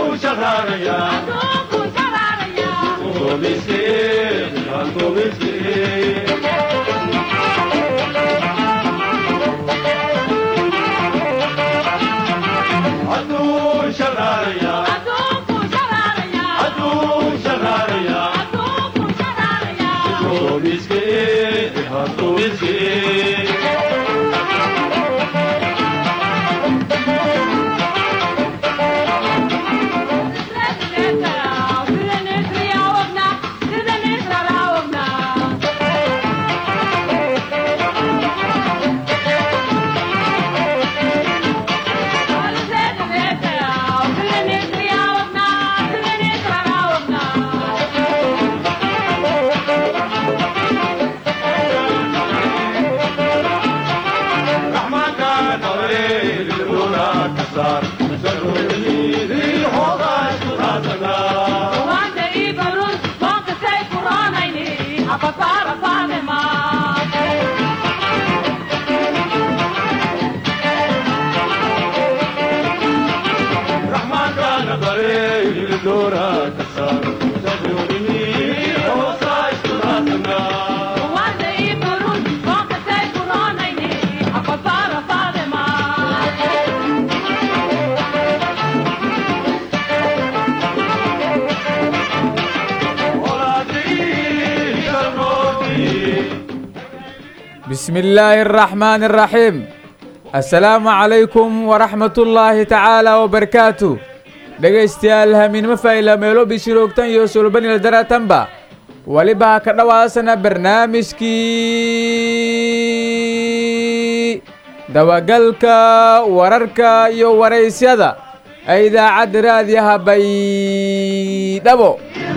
bismi illaahi araxmaani araxiim assalaamu calaykum waraxmatullaahi tacaala wabarakaatu dhegaystayaal hamiinimo fayla meelo bishiroogtan iyo sulbanila daratanba weliba ha ka dhowaasana barnaamijkii dabagalka wararka iyo waraysyada ee idaacadda raadiyaha baydhabo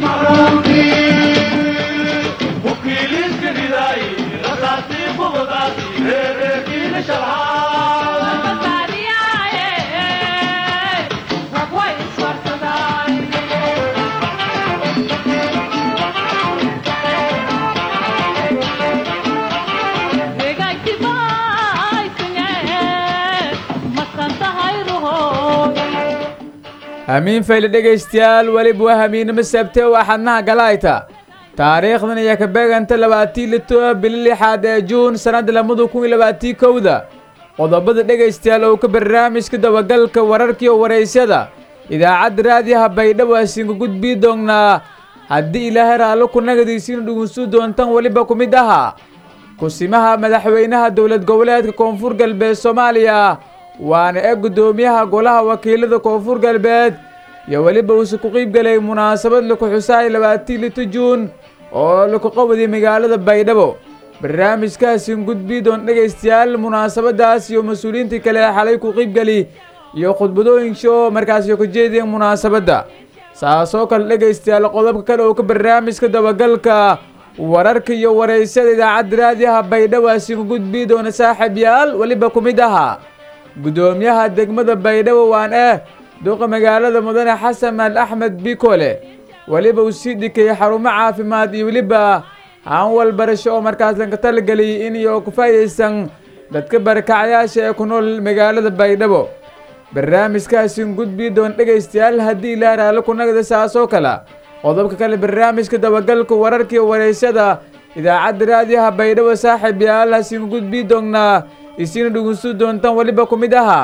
hamiin fayle dhegaystayaal weliba waa hamiinimo sabte oo axadnaha galayta taariikhdan ayaa ka beeganta labaatii lito bili lixaad ee juun sannadda lamadu kun iyo labaatii kowda qodobada dhegaystayaal oo ka barnaamijka dabagalka wararkiiyo waraysyada idaacadda raadiyaha baydhabo asinka gudbii doonnaa haddii ilaahay raallo ku nagadiisiina dhugunsuu doontan weliba ku mid ahaa kusimaha madaxweynaha dowlad goboleedka koonfur galbeed soomaaliya waana ee guddoomiyaha golaha wakiilada koonfur galbeed iyo weliba uuse ku qiibgelay munaasabad laku xusaay labaatii lito juun oo laku qawaday magaalada baydhabo barnaamijkaasin gudbii doon dhegaystayaal munaasabadaas iyo mas-uuliyiintii kale ee xalay ku qiibgeli iyo khudbadooyinka oo markaasi ka jeediyeen munaasabadda saasoo kale dhegaystayaal qodobka kale oo ka barnaamijka dabagalka wararka iyo waraysada idaacadda raadiyaha baydhabo asin gudbii doona saaxiib yaal weliba ku mid ahaa guddoomiyaha degmada baydhabo waan eh duqa magaalada mudane xasan al axmed bikole weliba uu sii dhikayay xarumo caafimaad iyo weliba hanwal barasho oo markaas lanka talageliyay in iyo ku faa'idaysan dadka barakacyaasha ee ku nool magaalada baydhabo barnaamijkaasin gudbii doon dhegaystayaal haddii ilaa raallo ku nagda saasoo kale qodobka kale barnaamijka dabagalka wararkiiyo waraysyada idaacadda raadiyaha baydhabo saaxiib yaal hasin gudbii doonnaa isiina dhugunsu doontan weliba ku mid ahaa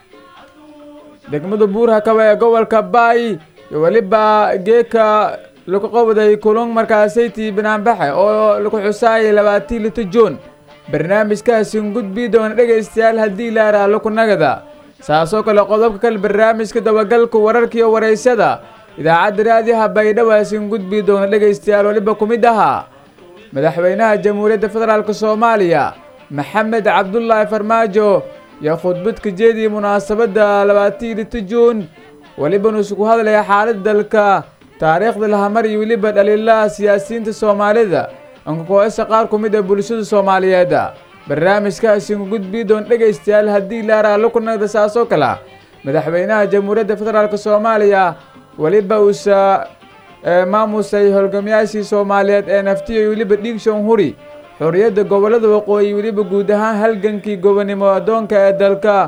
degmada buurhakaba ee gobolka baay iyo weliba geeka laku qabday kulun markaasaytii banaanbaxe oo laku xusaayay labaatii lito juun barnaamijkaasin gudbii doona dhegaystayaal haddii ilaa raallo ku nagada saasoo kale qodobka kale barnaamijka dabagalka wararkiiyo waraysyada idaacadda raadiyaha baydhabo asin gudbii doona dhegaystayaal weliba ku mid ahaa madaxweynaha jamhuuriyadda federaalk soomaaliya maxamed cabdulaahi farmaajo iyo khudbad ka jeediyay munaasabadda labaatii lito juun weliba nuusu ku hadlaya xaaladda dalka taariikhda lahamar iyo weliba dhaliilaha siyaasiyiinta soomaalida ankakoesa qaar ku mid ah bulshada soomaaliyeed barnaamijkaasinku gudbii doon dhegaystayaal haddii ilaa raallo ku nagda saasoo kale madaxweynaha jamhuuriyadda federaalk soomaaliya weliba uusa maamusay holgamayaashii soomaaliyeed ee naftiyo weliba dhiigshoon huri xorriyadda gobollada waqooyi weliba guud ahaan halgankii gobonimo addoonka ee dalka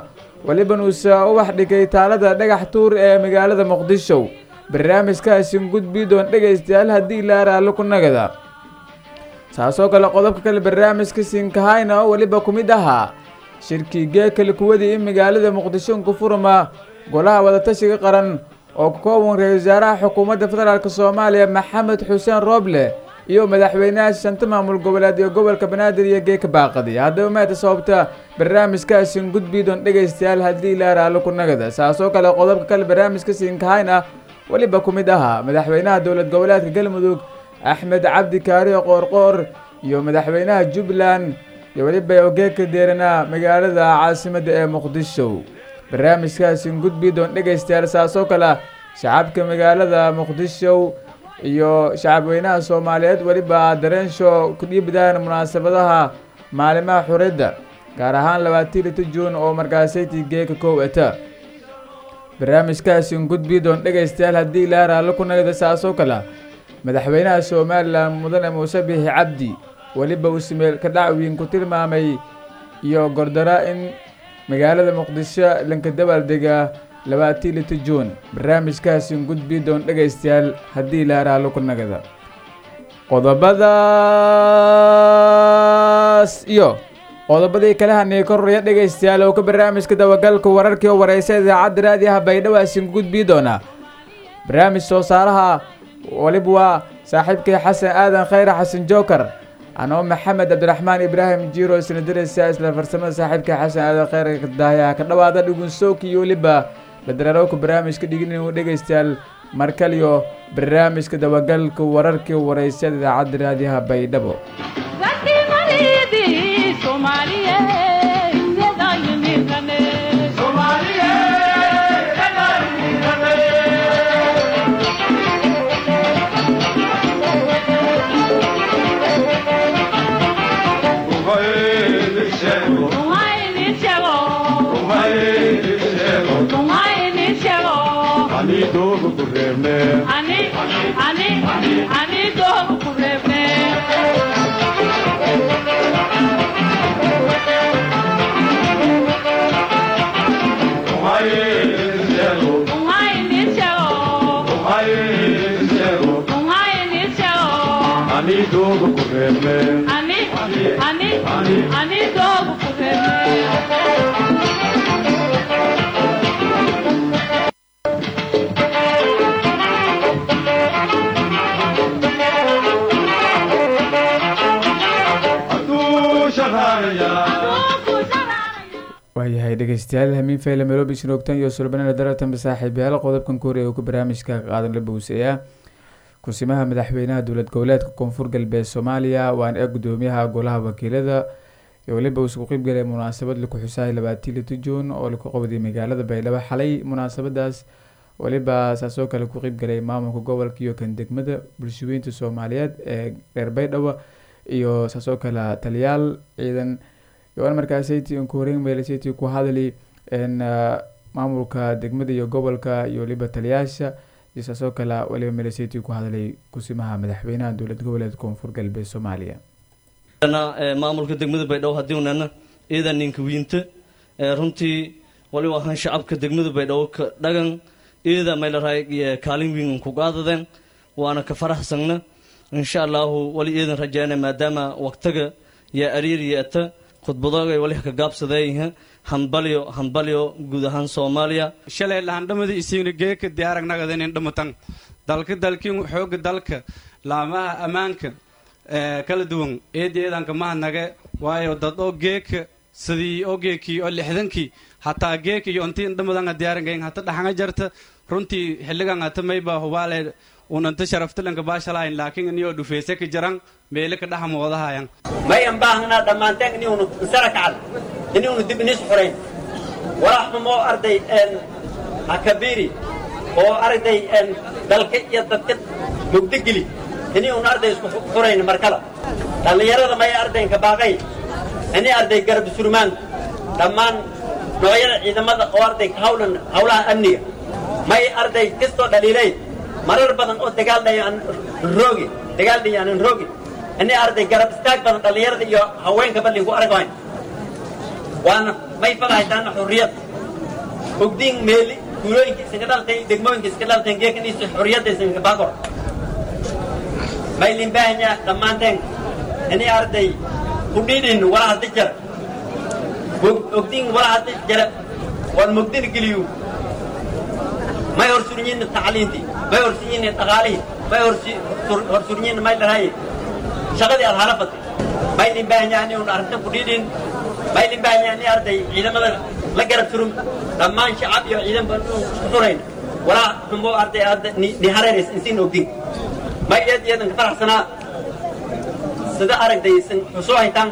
welibanuusa ubax dhigay taalada dhagax tuur ee magaalada muqdisho barnaamijkaasin gudbii doon dhegaystayaal haddii la raallo ku nagada saasoo kale qodobka kale barnaamijka siinkahayna oo weliba ku mid ahaa shirkii geekale kuwadii in magaalada muqdisho ku furma golaha wadatashiga qaran oo ka kooban ra-isul wasaaraha xukuumadda federaalk soomaaliya maxamed xuseen rooble iyo madaxweynaha shanta maamul goboleed ee gobolka banaadir iyo geeka baaqadi haddaba maata sababta barnaamijkaasin gudbii doon dhegaystayaal haddii la raallo ku nagada saasoo kale qodobka kale barnaamijka siinkahayna weliba ku mid ahaa madaxweynaha dowlad goboleedka galmudug axmed cabdi kaariyo qoorqoor iyo madaxweynaha jubbaland iyo weliba ogeeka deeranaa magaalada caasimadda ee muqdisho barnaamijkaasin gudbii doon dhegaystayaal saasoo kale shacabka magaalada muqdisho iyo shacabweynaha soomaaliyeed weliba dareensho ku dhiibdaan munaasabadaha maalimaha xuridda gaar ahaan labaatii lito juun oo markaasaytii geeka kow ata barnaamijkaasin gudbii doon dhegaystayaal haddii ilaa raallo ku nagada saasoo kale madaxweynaha somalilan mudane muuse biixi cabdi weliba uu simeel ka dhacwiin ku tilmaamay iyo gordara in magaalada muqdisho lanka dabaaldega labaatii lito juun barnaamijkaasin gudbii doon dhegaystayaal haddii ilaa raallo ku nagada qodobadaas iyo qodobadii kale hanay kororaya dhegaystayaal oo ka barnaamijka dabagalka wararkii oo wareysa idaacadda raadiyaha baydhawaasin gudbii doona barnaamij soo saaraha waliba waa saaxiibkay xasan aadan khayre xasan jookar anoo maxamed cabdiraxmaan ibraahim jiiro isna diraysa isla farsamada saaxiibkay xasan aadan khayre daayaa ka dhawaada dhugunsooki iyo weliba badararowka barnaamijka dhigin dhegaystayaal markaliyo barnaamijka dabagalka wararkii wareysada idaacadda raadiyaha baydhabo waayahay dhegeystayaal hamiin fayle meloobi shinoogtan iyo sulbanana daratan saaxiibayaal qodobkan kuhoriya uu ka barnaamijka qaadan la bowseeyaa kusimaha madaxweynaha dowlad goboleedka koonfur galbeed soomaaliya waana ee gudoomiyaha golaha wakiilada iyo weliba uu isku qeybgalay munaasabad laku xusaay labaatii lito juun oo laku qabday magaalada baydhabo xalay munaasabadaas weliba saasoo kale ku qeybgalay maamulka gobolka iyo kan degmada bulshaweynta soomaaliyeed ee reer baydhabo iyo saasoo kale taliyaal ciidan yoan markaasaytii ku horeyn meelasaytii ku hadli maamulka degmada iyo gobolka iyo weliba taliyaasha iyo saasoo kale weliba meelasaytii ku hadlay kusimaha madaxweynaha dowlad goboleed koonfur galbeed soomaaliya maamulka degmada baydhabo hadiunana iidan ninka wiinta runtii waliba ahaan shacabka degmada baydhabo ka dhagan iida maylaray kaalin wiin ku qaadadeen waana ka faraxsanna insha allahu wali iidan rajeyna maadaama waqtiga yaa ariir yeeta khudbadooga wali ka gaabsadeeyaha hambalyo hambalyo guud ahaan soomaaliya shalay lahandhamada isiina geeka diyaaragnagadan indhamatan dalka dalkiin xooga dalka laamaha ammaanka kala duwan eedeedanka mahadnage waayo dad oo geeka sidii oo geekii oo lixdankii hataa geeka iyo intii indhamadanga diyaarangayn hata dhaxanga jarta runtii xilligan hata mayba hubaale unanta sharaftalanka baashalahayn laakiin iniyoo dhufeese ka jaran meele ka dhaxa moodahayan mayan baahnaa dhammaanteen iniunu isara kacal iniunu dib inis xurayn walaxumoo arday hakabiiri oo arday dalka iyo dadka mugdigeli iniunu arday isku xurayn markala dhallinyarada may ardaynka baaqay ini arday garab surmaan dhammaan noocyada ciidamada oo arday hawlan hawlaha amniga may arday kastoo dhaliilay marar badan oo dagaaldhayo aan roogi dagaaldhayo aanan roogi ini arday garab istaag badan dhallinyarada iyo haweenka badlin ku aragayn waana may falahaytaana xurriyad ogdiin meeli guulooyinka isinka dhaltay degmooyinka iska dhalteen geekaniisa xorriyadda isinka baakor maylin baahanya dhammaanteen ini arday kudhiidhin wala haddi jara ogdiin wala haddi jara waan mogdina geliyu may horsurñin tacliintii may horsurñin dhaqaalihii may horsurñin may dharaye shaqadii aad hala batay maylin baahanya ani un arrintan kudhiidhin maylin baahanya ani arday ciidamada la garab turum dhammaan shacab iyo ciidan baan isku xurayn walaa xumbo arday aad ni hareerays insiin ogdin may eed iyadan ka faraxsanaa sida aragday isin xusoo haytaan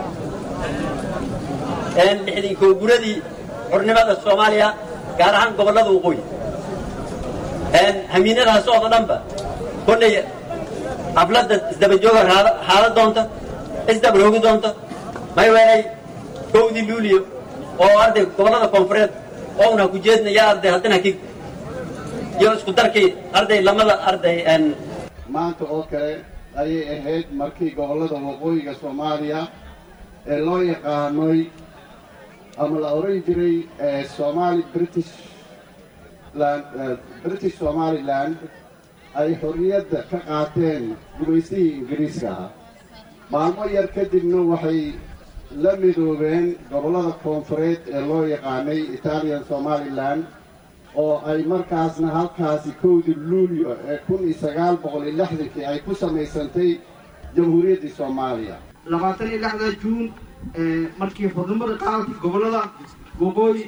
lixdii kooguradii xornimada soomaaliya gaar ahaan gobollada waqooyi hamiinadaha socda dhanba kolley xafladda isdabajooga haala doonta isdabaroogi doonta may weelay kowdii luuliyo oo arday gobollada koonfureed oona ku jeednaya arday haddana kig iyo isku darkii arday lamada arday maanta oo kale ayay ahayd markii gobollada waqooyiga soomaaliya ee loo yaqaanoy ama la odhan jiray somali british land british somaliland ay xorriyadda ka qaateen gumaysihii ingiriiska ahaa maalmo yar kadibna waxay la midoobeen gobollada koonfureed ee loo yaqaanay italian somaliland oo ay markaasna halkaasi kowdii luulyo ee kun iyo sagaal boqol iyo lixdankii ay ku samaysantay jamhuuriyaddii soomaaliya labaatan iyo lixda juun markii xurnimada qaadatay gobollada waqooyi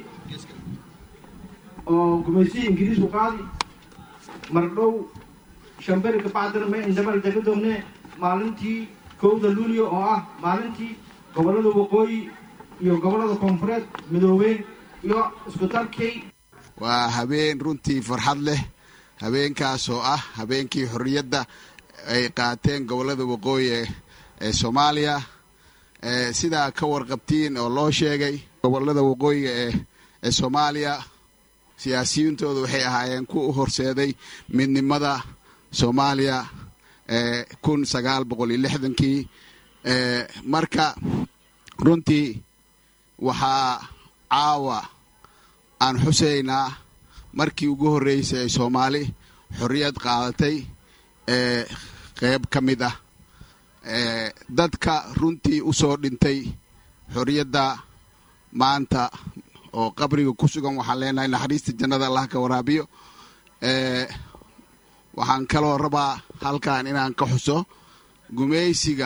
oo gumaysihii ingiriisku qaadi mardhow shamberi kabacdina may indhabal daga dogne maalintii kowda luulyo oo ah maalintii gobollada waqooyi iyo gobollada koonfureed midoobeen iyo isku darkay waa habeen runtii farxad leh habeenkaas oo ah habeenkii xorriyadda ay qaateen gobollada waqooyi ee soomaaliya sidaa ka warqabtiin oo loo sheegay gobollada waqooyiga ee soomaaliya siyaasiyiintooda waxay ahaayeen ku u horseeday midnimada soomaaliya kun sagaal boqol iyo lixdankii marka runtii waxaa caawa aan xuseynaa markii ugu horreysay ay soomaali xorriyad qaadatay ee qeyb ka mid ah dadka runtii u soo dhintay xorriyadda maanta oo qabriga ku sugan waxaan leenahay naxariista jannada allah ka waraabiyo waxaan kaloo rabaa halkan inaan ka xuso gumaysiga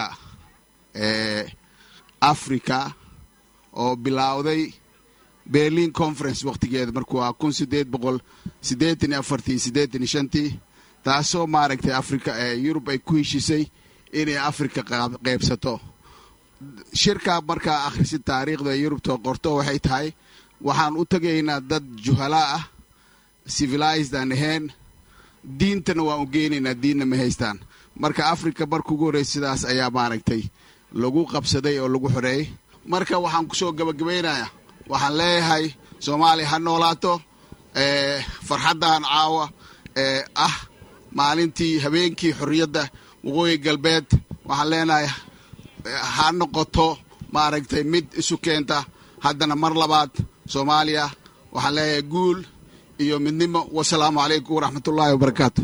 africa oo bilowday berlin conference wakhtigeeda markuu ah kun sideed boqol siddeetan iyo afartii siddeetan iyo shantii taasoo maaragtay africa yurub ay ku heshisay inay africa qeybsato shirkaa markaa akhrisid taariikhda yurubta qorto waxay tahay waxaan u tegaynaa dad juhalaa ah civilized aan ahayn diintana waan u geynaynaa diinna ma haystaan marka africa marka ugu horreysa sidaas ayaa maaragtay lagu qabsaday oo lagu xoreeyey marka waxaan kusoo gabagabaynayaa waxaan leeyahay soomaaliya ha noolaato farxaddan caawa ee ah maalintii habeenkii xorriyadda waqooyi galbeed waxaan leenahay ha noqoto maaragtay mid isu keenta haddana mar labaad soomaaliya waxaan leeyahay guul iyo midnimo wasalaamu calaykum waraxmatullaahi wabarakaatu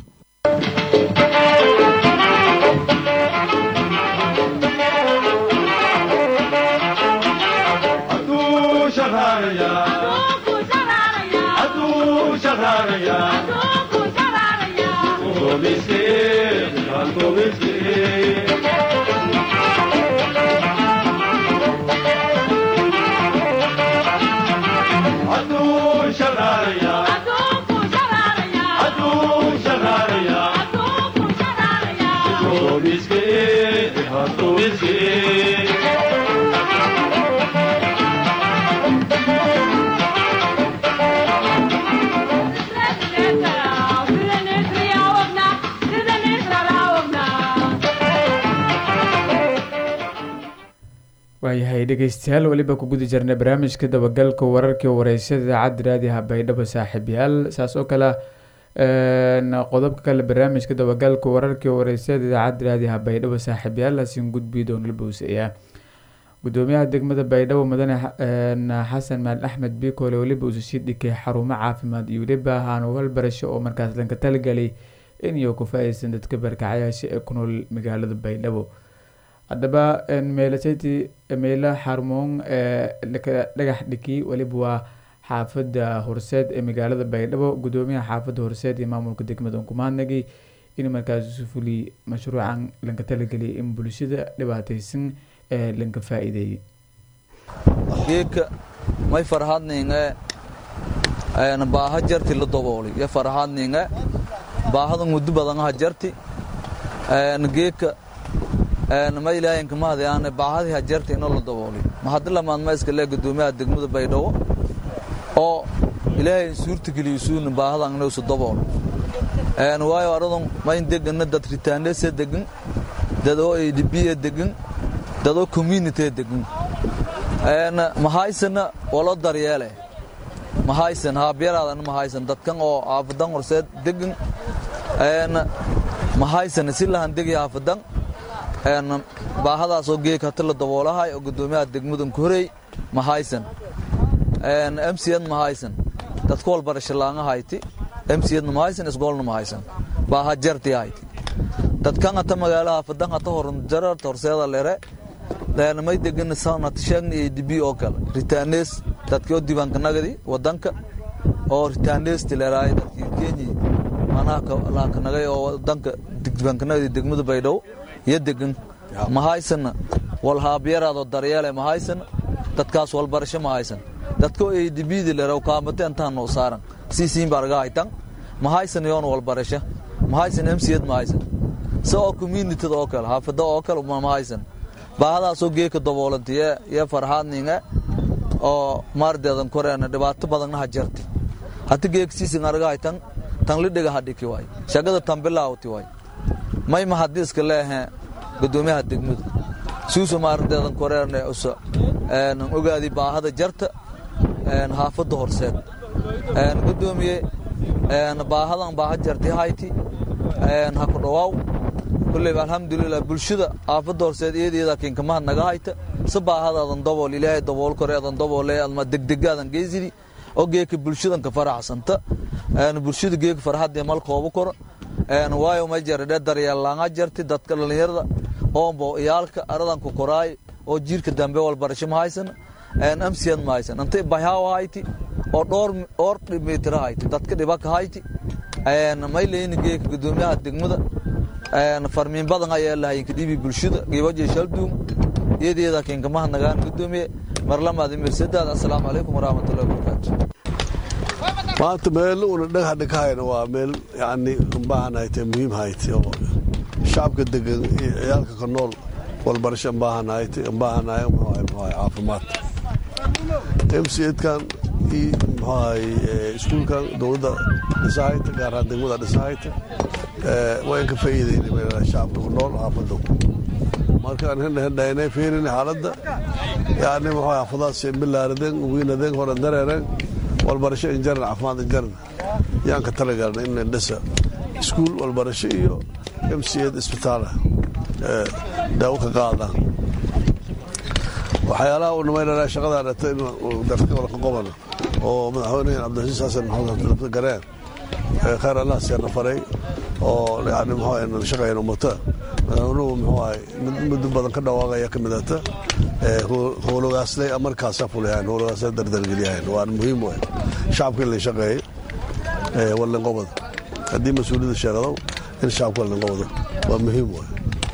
waayahay dhegeystayaal weliba ku guda jirnay barnaamijka dabagalka wararkii wareysyada idaacadda raadiyaha baydhabo saaxiibyaal saas oo kale qodobka kale barnaamijka dabagalka wararkii wareysyada idaacadda raadiyaha baydhabo saaxiibyaal haasin gudbi doonla bowsaya gudoomiyaha degmada baydhabo mudane xasan maal axmed bikoole weliba uusa sii dhikay xarumo caafimaad iyo weliba hanugal barasho oo markaas lanka talagelay in iyo ku faa-ideysan dadka barkacayaasha ee ku nool magaalada baydhabo haddaba meelasati meela xarmoon dhagax dhiki weliba waa xaafada horseed ee magaalada baydhabo gudoomiyaha xaafada horseed iyo maamulka degmada unkumaadnagi in markaas isu fuliy mashruucan lanka talageliyay in bulshada dhibaateysan ee lanka faa-iideeyey geedka may farhadninge baaha jarti la dabooli yo farhadninge baahada muddo badan ha jarti geedka ma ilaahinka mahadayaan baahadii ha jarti ino la dabooli mahadi lamaad ma iska lee gudoomiyaha degmada baydhabo oo ilaahay suurta geliyo suuna baahadan inuu dabool waayo aradun mayn degana dad ritaanese degan dad oo adb degan dad oo community degan mahaysana walo daryeele mahaysan haabyaraadana mahaysan dadkan oo aafadan horseed degan mahaysan si lahan degi aafadan baahadaasoo geeg hati la daboolahay oo gudoomiyaha degmadan ku horey mahaysan mcn mahaysan dadka walbarashalaanga hayti mcdna mahaysan isgoolna mahaysan baaha jarti hayti dadkan hata magaala haafadan hata horjararta horseeda lere may degan sanatishagni adb oo kale ritaanees dadkii oo diiwaankanagadi wadanka oo ritaaneesti leeraay dadkii kenyi manaha laakanagay oo wadanka diiwaankanagadi degmada baydhabo iyo degan mahaysana walhaabyaraadoo daryeele mahaysana dadkaas walbarasho mahaysan dadka oo adbdi leera kaamate intaan noo saaran siisiin barga haytan mahaysan yoon walbarasho mahaysan mcd mahaysan se oo communityda oo kale haafada oo kale mahaysan baahadaasoo geeka daboolantay iyo farhaadninga oo maardeedan koreena dhibaato badanna ha jarti hati geeka siisin arga haytan tan lidhiga hadhiki waay shagada tan bilaawti waay may mahadi iska leehe gudoomiyaha degmada suusa maardeedan koreena usa ogaadi baahada jarta haafada horseed gudoomiye baahadan baaha jarti hayti ha ku dhawaaw kulleyba alxamdulilah bulshada aafada horseed iyadiyada kinkamaha naga hayta si baahadaadan dabool ilaahay dabool koreedan daboole adma degdegaadan geysidi oo geeka bulshadanka faraxsanta bulshada geeka farxadii mal kooba koro waayo ma jaradhe daryeellaanga jarti dadka dhallinyarada oombo iyaalka aradanku koraay oo jiirka dambe walbarasho ma haysan amsiyad ma haysan inta bahaawa hayti oo dhowr oor mitira hayti dadka dhibaka hayti may leyni geeka gudoomiyaha degmada farmiin badan ayaa lahayinka dhibi bulshada gibaje shalduum iyadiyada kinkamaha nagaan gudoomiye marlamaadi mirsadaad assalaamu calaykum waraxmatullahi wabarakaatu maanta meel una dhagax dhigahayna waa meel yani umbaahan hayte muhiim hayte oo shacabka degan ciyaalka ka nool walbarasho umbaahan hayte umbaahanay muxuahay caafimaad mcedkan iyo muxuahay iskuulkan dowladda dhisahayta gaar ahaan degmada dhisahayta waan ka faa'iideynay shacabka ku nool xaafadda markaan hendhahendhaynay fiirin xaaladda yani muxuu xaafadaas bilaaradeen wiinadeen hore dareereen walbarasho injaran caafimaad injaran yaan ka talagalna in dhisa iskuul walbarasho iyo mced isbitaala daawo ka qaadaan waxyaalaha uu namaynana shaqadaa dhata in darka wada ka qoban oo madaxweynahan cabdilcasiis xasan maxamed gareen khayr allah siyaana faray oo yani muxuu shaqayn ummata madaxweynuhu muxuu ahay muddo badan ka dhawaaqaya ka midata howlogaaslay markaasa fulihayn howlogaaslay dardargeliyahayn waa muhiim wey shacabka in la shaqeeyey wallinqobada haddii mas-uuliyadda sheegadow in shacabka wallinqobado waa muhiim wey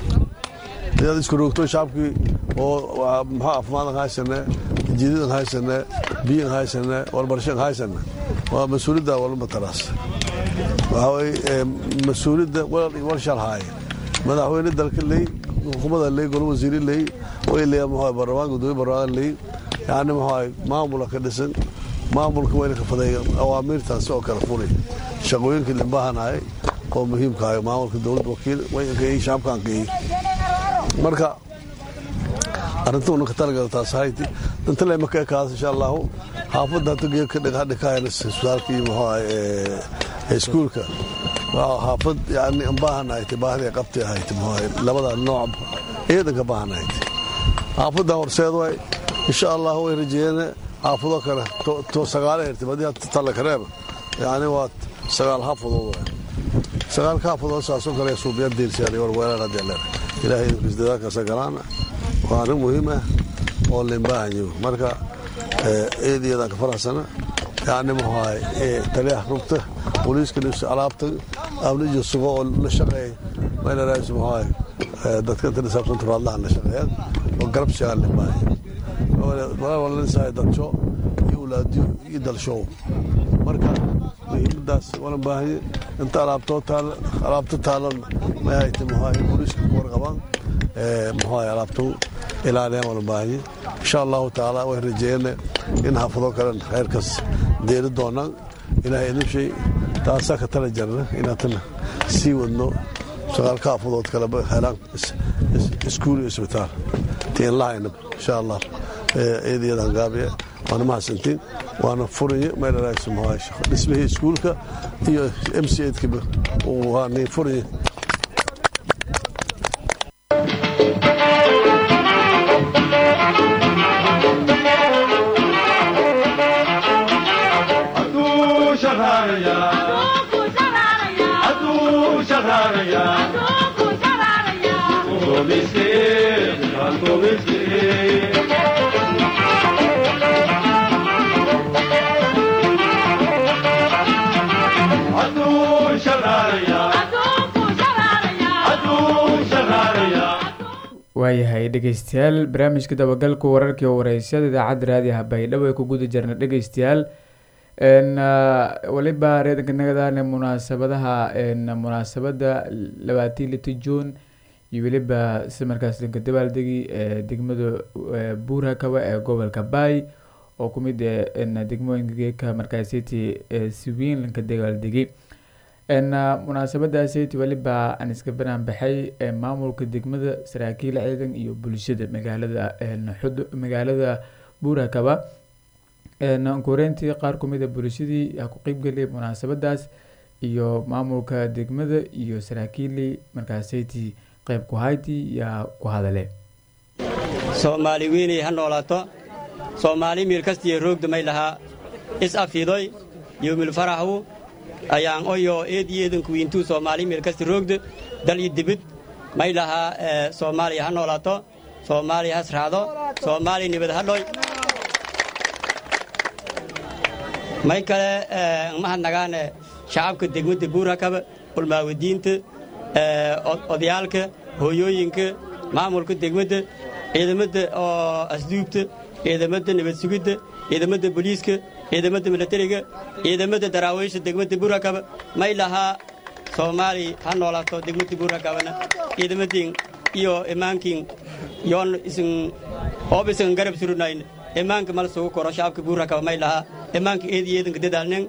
inaad isku roogto shacabkii oo muxuu caafimaad aan haysane jiidadan haysane biyan haysane walbarashan haysane waa mas-uuliyadda walmataraas waxaa weye mas-uuliyadda walshal haaye madaxweyne dalka ley xukuumada ley golo wasiiri ley way leeya muxuu barlamaan gudoomiye barlamaan ley yani muxuu maamula ka dhisan maamulka wayna ka fadeeya awaamiirtaasi oo kale fulay shaqooyinkii limbahanahay oo muhiimkahay maamulka dowladda wakiil waynkaey shacabkaankaey marka arrintuuna ka talagala taas hayti dantale maka ekaada insha allahu xaafadda hata geedka dhigahadhikahayna isbitaalka iyo muxuu ahay iskuulka waa xaafad yani baahan ahayte baahday qabtay ahayte muxuu labada nooc ciidanka baahan ahayte xaafadan horseed way insha allah way rajeeyeen xaafado kale to sagaala hirtay badii talla kareeba yacni waa sagaal xaafadood way sagaalka xaafadood saasoo kale suubiya diilsiyaan war weelaan haddii leer ilaahay idinkiis dadaalkaasa galaana waa arrin muhiim ah oo limbaahanyo marka eediyadaan ka faraxsana yacni muxuahay taliyaha rugta booliiska alaabta amnijo sugo oo la shaqeey maynaraas muxuahay dadka inta nisaabsanta raadlahan la shaqeeyaan oo garab sigaan limbaahay walalisahay dadsho iyo ulaadiyo iyo dalshow marka muhiimadaas walan baahanye inta alaabtoo taal alaabto taalan may hayta muxuahay booliiska ku warqabaan muxuahay alaabto ilaaliyaan walan baahanye insha allahu tacaala way rajeeyane in xaafado kalen khayrkaas deeri doonaan ilaahay idin shay taasaa ka tala jarna inaatana sii wadno sagaalka xaafadood kaleba helaan iskuul iyo isbitaal tiin lahaynab insha allah eedayadan gaabiya waana mahadsantiin waana furaye meelaraas muxuahay dhismihii iskuulka iyo m c edkaba waani furaye waayahay dhegeystayaal barnaamijka dabagalka wararkii oo wareysyada idaacadda raadiyaha baydhabo ay ku guda jirna dhegeystayaal waliba reedanka nagadaan munaasabadaha munaasabada labaatii lita juun iyo weliba si markaas dhanka dabaaldegi degmada buurakaba ee gobolka baay oo kumid degmooyinka geeka markaasiti si weyn lanka dabaaldegi munaasabadaasiti weliba aan iska banaan baxay maamulka degmada saraakiil ciidan iyo bulshada magaalada xud magaalada buurakaba koreyntii qaar kumid a bulshadii ku qeybgeliyay munaasabadaas iyo maamulka degmada iyo saraakiilii markaasiti qeyb ku hayti yaa ku hadale soomaali weynay ha noolaato soomaali miil kastiyo roogda may lahaa is afiidoy yowmilfaraxwu ayaan oyo eed iyo eedanku wiintuu soomaali miil kasti roogda dal iyo dibid may lahaa soomaaliya ha noolaato soomaaliya has raacdo soomaaliya nibad ha dhoy may kale mahadnagaane shacabka degmadda buurakaba ulmaawadiinta odayaalka hooyooyinka maamulka degmadda ciidamadda oo asduubta ciidamadda nabad sugidda ciidamadda boliiska ciidamadda milatariga ciidamadda daraawiisha degmadda buurakaba may lahaa soomaali ha noolaato degmadda buurakabana ciidamadiin iyo imaankiin yoon isin oob isin garab surunayn imaanka mal sugu koro shacabka buurakaba may lahaa imaanka eed iyo eedanka dadaalnen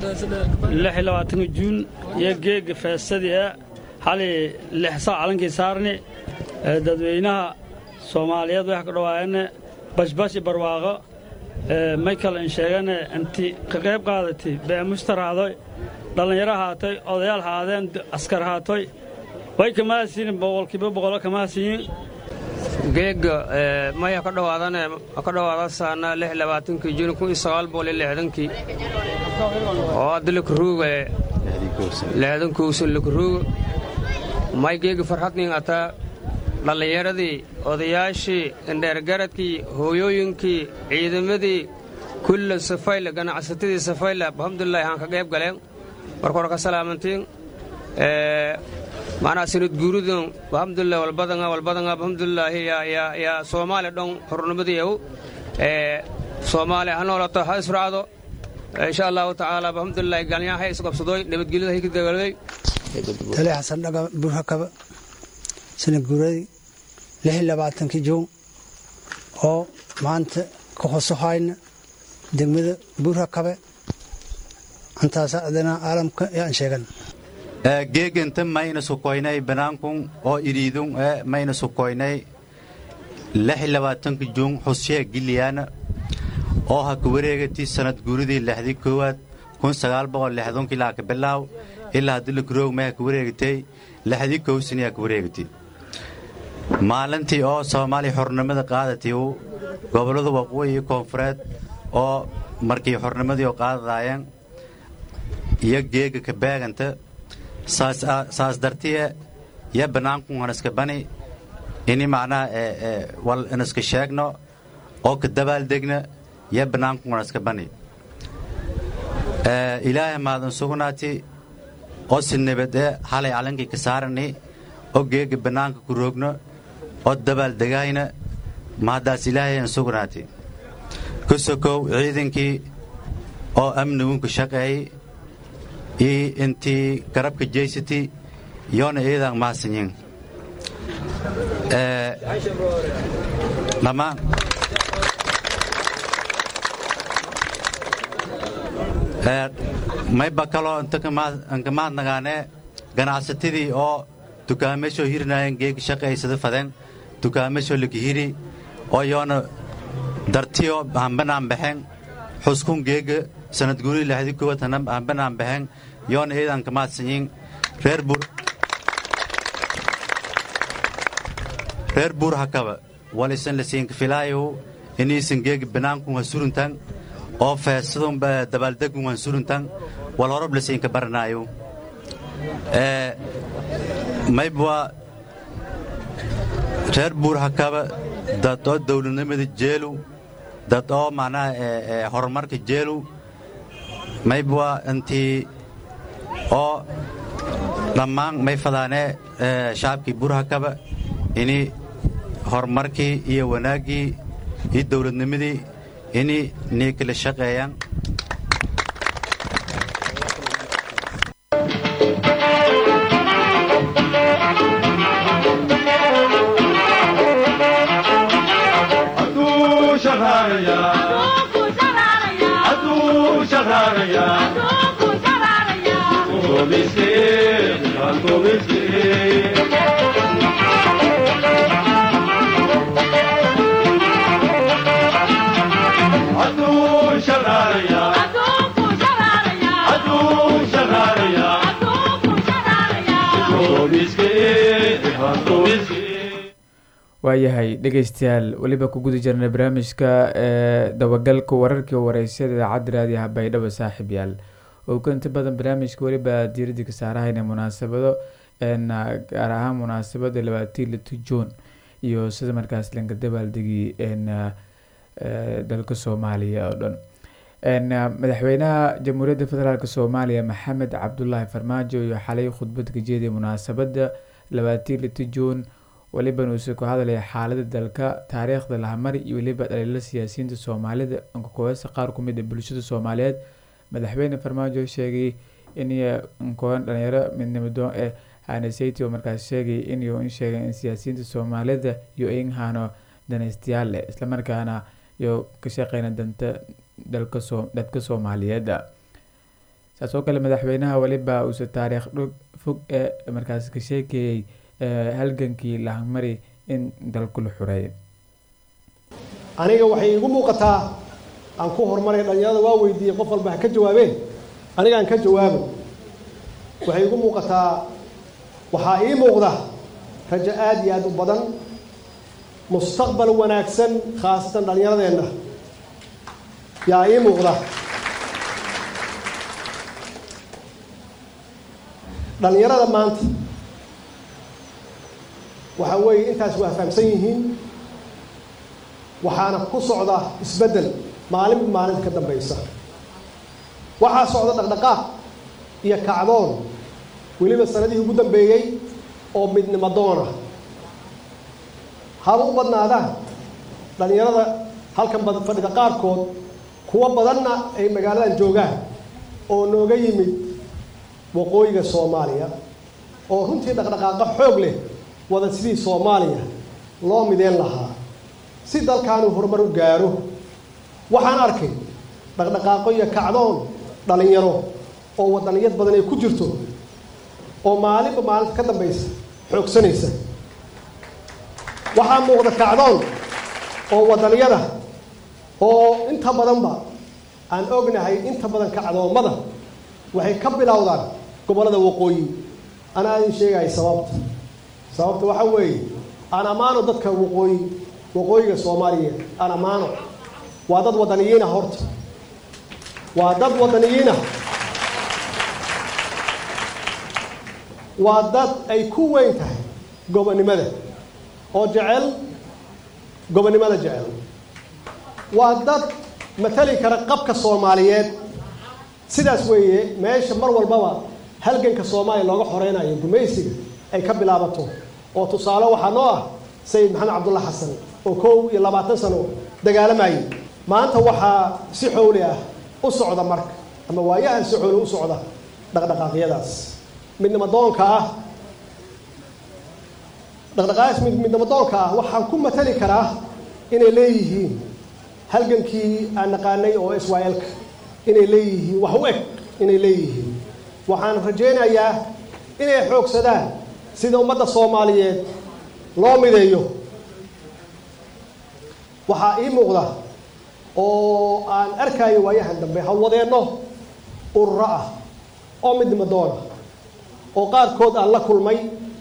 juun iyo geega feesadii ee xali lixsaa calankii saarni dadweynaha soomaaliyeed wax ka dhawaayane bashbash i barwaaqo may kale in sheegane inti ka qayb qaadatay beemushtar haadoy dhallinyaro haatay odayaal haadeen askar haatoy way kamaasiin boqolkiiba boqolo kamaasiin geega maya ka dhawaadane ka dhawaada saana lix labaatankii juun kun iyo sagaal boqol iyo lixdankii oo hadda lakaruuga lixdankowsan lakaruuga may geega farxadnin ataa dhallinyaradii odayaashii indheergaradkii hooyooyinkii ciidamadii kulla safayle ganacsatadii safayle alxamdulilah aan ka qayb galeen markore ka salaamantiin macnaa sanad guuridun alxamdulilah walbadanga walbadanga alxamdulilaahi yaa soomaali dhon hornimadiiyaw soomaali ha noolato ha israacdo insha allahu tacaala alxamdulilah galnyaa ha isqabsadoy nabadgelyada hay ka dagaalday tale xasan dhaga burhakaba sanad guuradii lix iyo labaatankii juun oo maanta ka hoso hayna degmada buurhakabe antaasa adana caalamka yaan sheegan geeganta mayna sukoynay banaankun oo iriidun ee mayna sukoynay lix iyo labaatanka juun xusyee giliyaana oo ha ka wareegatay sanad guuridii lixdii koowaad kun sagaal boqol lixdunkii laa ka bilaaw ilaa haddi la karoog may ha ka wareegatay lixdii kowsani ha ka wareegatay maalintii oo soomaaliya xornimada qaadatay gobollada waqooyi iyo koonfureed oo markii xornimadii oo qaadadaayeen iyo geega ka beeganta saas dartiye iyo bannaankun hanaska bani ini macnaha wal inaska sheegno oo ka dabaaldegna iyo bannaankun hanaska bani ilaahay maadan sugnaati oo si nabadee halay calankii ka saarani oo geega bannaanka ku roogno oo dabaaldegayna mahaddaas ilaahay aan sugnaati ku sokow ciidankii oo amnigunka shaqeeyey iyo intii garabka jeysati yoona iidaan mahadsanyin dhammaan mayba kaloo inka mahadnagaanee ganacsatadii oo dukaamashoo hirinaayeen geega shaqaysada fadeen dukaamashoo lakihiri oo yoona dartiyo hambanaan baxeen xuskun geega sanad guuri lahdi koowaad hambanaan baxeen yoona iidan ka mahadsanyin reer buur reer buur hakaba walisan lasiinka filaayu iniisan geega bannaankun ha suruntan oo feesadun dabaaldegun han suruntan wal horob lasiinka baranaayo maybwa reer buur hakaba dad oo dawladnimada jeelu dad oo macnaha horumarka jeelu maybwa intii oo dhammaan may fadaanee shacabkii buur hakaba ini horumarkii iyo wanaaggii iyo dawladnimadii ini nii kala shaqeeyaan waayahay dhegaystayaal weliba ku guda jirnay barnaamijka ee dabagalka wararkii wareysyada idaacadda raadiyaha baydhabo saaxiib yaal oo ku inta badan barnaamijka weliba diiradda ka saarahayna munaasabado gaar ahaan munaasabada labaatii lito juun iyo sida markaas lanka dabaaldegii dalka soomaaliya oo dhan madaxweynaha jamhuuriyadda federaalk soomaaliya maxamed cabdulaahi farmaajo iyo xalay khudbad ka jeediya munaasabada labaatii lito juun weliban uuse ku hadlaya xaalada dalka taariikhda lahamari iyo weliba dhaliilo siyaasiyiinta soomaalida nkooyasa qaar kumid a bulshada soomaaliyeed madaxweyne farmaajo sheegay in nkooyan dhalinyaro midnimado ee hanesati oo markaas sheegay in in sheegay in siyaasiyiinta soomaalida iyo inhano danaystayaal leh islamarkaana iyo ka shaqeyna danta dalka soo dadka soomaaliyeed saas oo kale madaxweynaha weliba uuse taariikh dhog fog ee markaas ka sheekeeyey halgankii lahamari in dalku la xureeyo aniga waxay iigu muuqataa aan ku horumaray dhalinyarada waa weydiiyey qof walba ha ka jawaabeen anigaan ka jawaabo waxay iigu muuqataa waxaa ii muuqda rajo aad iyo aad u badan mustaqbal wanaagsan khaasatan dhallinyaradeenna yaa ii muuqda dhallinyarada maanta waxaa weeye intaas waa fahamsan yihiin waxaana ku socda isbeddel maalinba maalinta ka dambaysa waxaa socda dhaqdhaqaaq iyo kacdoon weliba sanadihii ugu dambeeyey oo midnimo doona haba u badnaadaan dhallinyarada halkan fadhida qaarkood kuwo badanna ay magaaladan joogaan oo nooga yimid waqooyiga soomaaliya oo runtii dhaqdhaqaaqa xoog leh wada sidii soomaaliya loo mideen lahaa si dalkaanu horumar u gaaro waxaan arkay dhaqdhaqaaqo iyo kacdoon dhallinyaro oo wadaniyad badan ay ku jirto oo maalinba maalinta ka dambaysa xoogsanaysa waxaa muuqda kacdoon oo wadaniyada oo inta badanba aan ognahay inta badan kacdoommada waxay ka bilowdaan gobollada waqooyi anaa idin sheegaya sababta sababta waxaa weeye aan ammaano dadka waqooyi waqooyiga soomaaliyeed aan ammaano waa dad wadaniyiina horta waa dad wadaniyiina waa dad ay ku weyn tahay gobonnimada oo jecel gobonnimada jecel waa dad matali kara qabka soomaaliyeed sidaas weeye meesha mar walbaba halganka soomaaliya looga xoreynayo gumaysiga ay ka bilaabato oo tusaale waxaa noo ah sayid maxamed cabdulla xasan oo kow iyo labaatan sano dagaalamayay maanta waxaa si xowli ah u socda marka ama waayahan si xowli u socda dhaqdhaqaaqyadaas midnimadoonka ah dhaqdhaqaaqaas midnimadoonka ah waxaan ku matali karaa inay leeyihiin halgankii aan naqaanay oo israel-ka inay leeyihiin wax u eg inay leeyihiin waxaan rajaynayaa inay xoogsadaan sida ummadda soomaaliyeed loo mideeyo waxaa ii muuqda oo aan arkayo waayahan dambe hawwadeenno ururo ah oo midnimadoona oo qaarkood aan la kulmay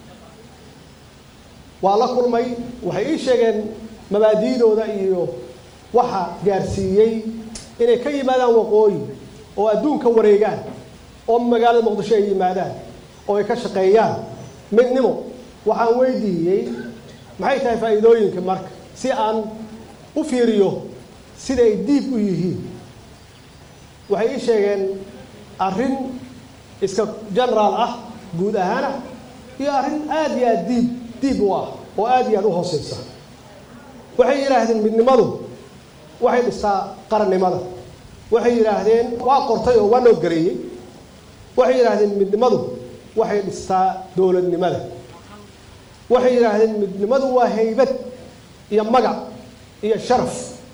waa la kulmay waxay ii sheegeen mabaadi'dooda iyo waxa gaarsiiyey inay ka yimaadaan waqooyi oo adduunka wareegaan oo magaalada muqdisho ay yimaadaan oo ay ka shaqeeyaan midnimo waxaan weydiiyey maxay tahay faa'iidooyinka marka si aan u fiiriyo siday diib u yihiin waxay ii sheegeen arrin iska generaal ah guud ahaana iyo arrin aad iyo aad diib diib u ah oo aad iyo aad u hooseysa waxay yidhaahdeen midnimadu waxay dhistaa qarannimada waxay yidhaahdeen waa qortay oo waa noodgareeyey waxay yidhaahdeen midnimadu waxay dhistaa dowladnimada waxay yidhaahdeen midnimadu waa haybad iyo magac iyo sharaf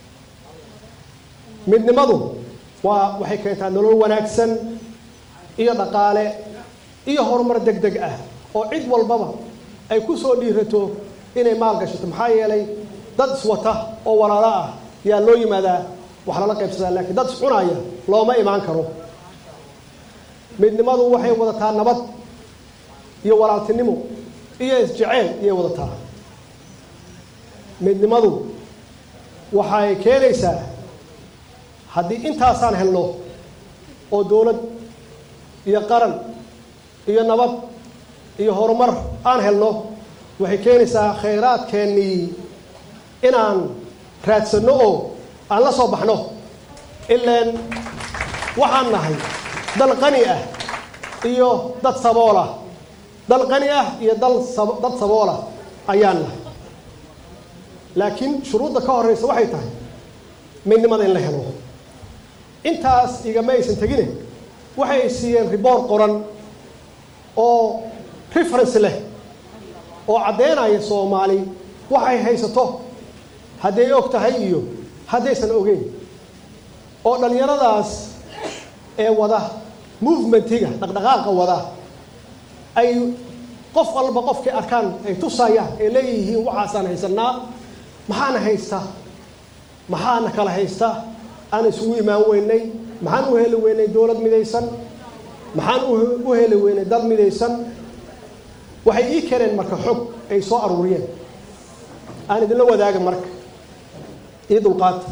midnimadu waa waxay keentaa nolol wanaagsan iyo dhaqaale iyo horumar deg deg ah oo cid walbaba ay ku soo dhiirato inay maal gashato maxaa yeelay dad iswata oo walaalo ah yaa loo yimaadaa wax lala qaybsadaa laakiin dad iscunaya looma imaan karo midnimadu waxay wadataa nabad iyo walaaltinimo iyo isjeceyl iyay wadataa midnimadu waxay keenaysaa haddii intaasaan helno oo dowlad iyo qaran iyo nabad iyo horumar aan helno waxay keenaysaa khayraadkeennii inaan raadsanno oo aan la soo baxno ilaan waxaan nahay dal qani ah iyo dad saboolah dal qani ah iyo dal dad saboolah ayaan nahay laakiin shuruudda ka horreysa waxay tahay midnimada in la helo intaas igama aysan tegine waxay siiyeen riboor qoran oo reference leh oo caddeynaya soomaali waxay haysato hadday og tahay iyo haddaysan ogeyn oo dhallinyaradaas ee wada movementiga dhaqdhaqaaqa wada ay qof walba qofkay arkaan ay tusayaan ay leeyihiin waxaasaan haysanaa maxaana haysta maxaana kala haysta aan isugu imaan weynay maxaan u heli weynay dowlad midaysan maxaan u heli weynay dad midaysan waxay ii keeneen marka xog ay soo aruuriyeen aan idinla wadaaga marka ii dulqaata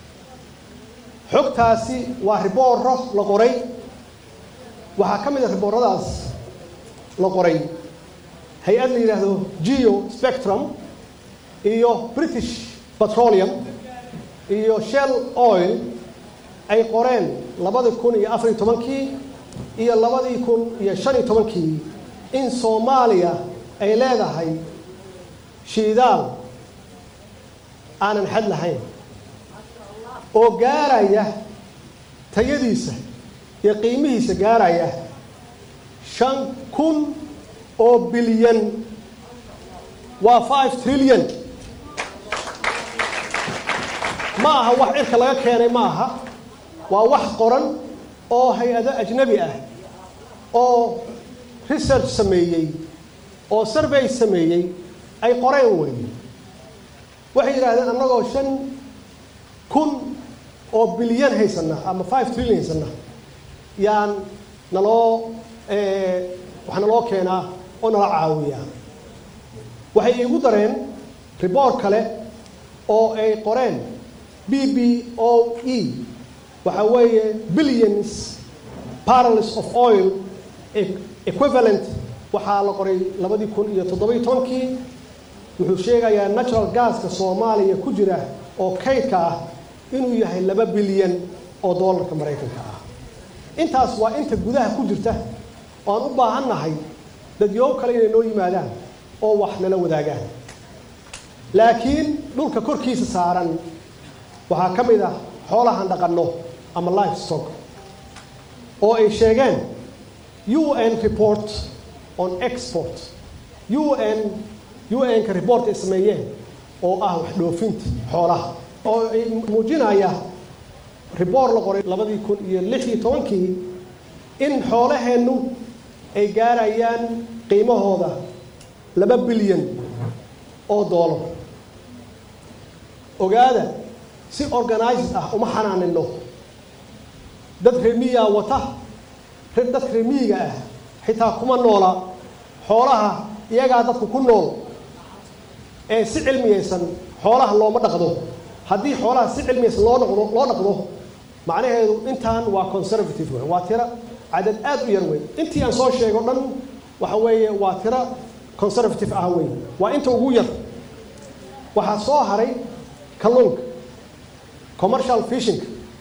xogtaasi waa ribooro la qoray waxaa ka mid a ribooradaas la qoray hay-ad la yidhaahdo geo spectrum iyo british petroleum iyo shell oil ay qoreen labadii kun iyo afariyo tobankii iyo labadii kun iyo shan iyo tobankii in soomaaliya ay leedahay shiidaal aanan xad lahayn oo gaaraya tayadiisa iyo qiimihiisa gaaraya shan kun oo bilyan waa five trillion ma aha wax cirka laga keenay ma aha waa wax qoran oo hay-ado ajnabi ah oo research sameeyey oo survey sameeyey ay qoreen weeye waxay yidhahdeen annagoo shan kun oo bilyan haysana ama five trillion haysana yaan naloo wax naloo keenaa oo nala caawiyaa waxay iigu dareen riboort kale oo ay qoreen b b o e waxa weeye billions barrels of oil equivalent waxaa la qoray labadii kun iyo toddobiyo tobankii wuxuu sheegayaa natural gaska soomaaliya ku jira oo kaydka ah inuu yahay laba bilyan oo doolarka maraykanka ah intaas waa inta gudaha ku jirta oo aan u baahan nahay dadyow kale inay noo yimaadaan oo wax nala wadaagaan laakiin dhulka korkiisa saaran waxaa ka mid ah xoolahan dhaqanno ama life stock oo ay sheegeen un report on export un un-ka report ay sameeyeen oo ah wax dhoofinta xoolaha oo ay muujinaya report la qoray labadii kun iyo lix iyo tobankii in xoolaheennu ay gaarayaan qiimahooda laba bilyan oo doolar ogaada si organized ah uma xanaanino dad remiyaa wata dad remiyiga ah xitaa kuma noola xoolaha iyagaa dadku ku nool ee si cilmiyaysan xoolaha looma dhaqdo haddii xoolaha si cilmiyaysan loo dhaqdo loo dhaqdo macnaheedu intaan waa conservative wey waa tiro cadad aad u yar wey intii aan soo sheego dhan waxa weeye waa tiro conservative ah wey waa inta ugu yar waxaa soo haray kalluunka commercial fishing